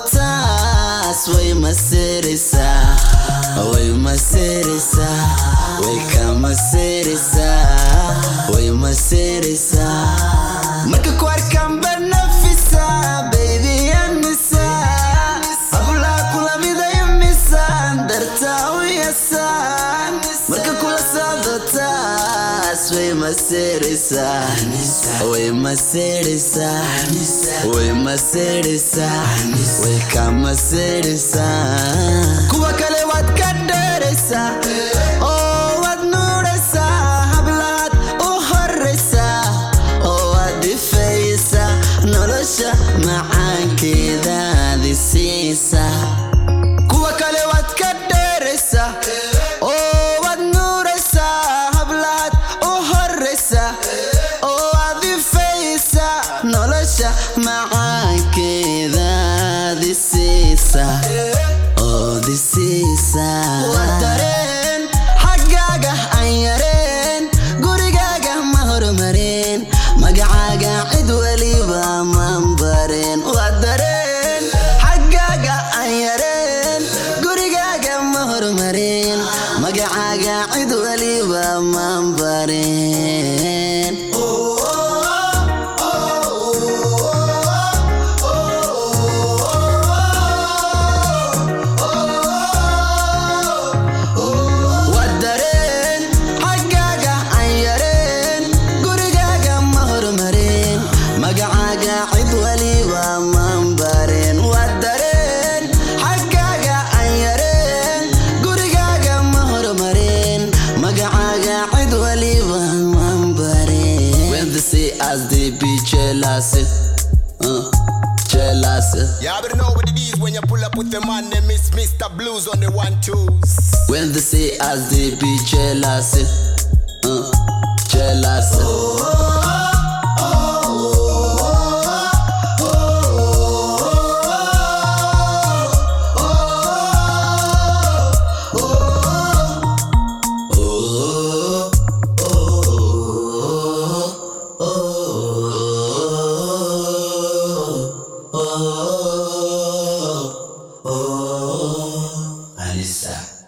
taas way masiraysaa way masiraysaa way ka masiraysaa way masiraysaa marka ku arkaan banafisa baby anisa hablaha kula midaya misaan dartaa u yasaan marka kula socdo taas way masiraysaa way masiraysaa way masiraysaa way ka masiraysaa kuwa kale waad ka dheeraysaa oo waad nuuraysaa hablahaad u horaysaa oo waad difaysaa nolosha macaankeedaadi siisaa kuwa kale waad ka dheeraysaa oo waad nuuraysaa hablahaad u horaysaa oo waad difaysaa nolosha macaankeedaadi siisaa oo disiisaa waa dareen xaggaaga aan yareen gurigaaga ma hormareen magacaaga cid weliba maan bareen waa dareen xaggaaga aan yareen gurigaaga ma hormareen magacaaga cid weliba maan bareen waa dareen xaggaaga aan yareen gurigaaga ma hormareen magacaaga cid weliba maan bareen waa dareen xaggaaga aan yareen gurigaaga ma hormareen magacaaga cid weliba maan bareen when they see us they be jealous uh, jealous You already know what it is when you pull up with the man, they miss Mr. Blues on the one twos. When they see us, they be jealous. Uh, jealous. Anissa.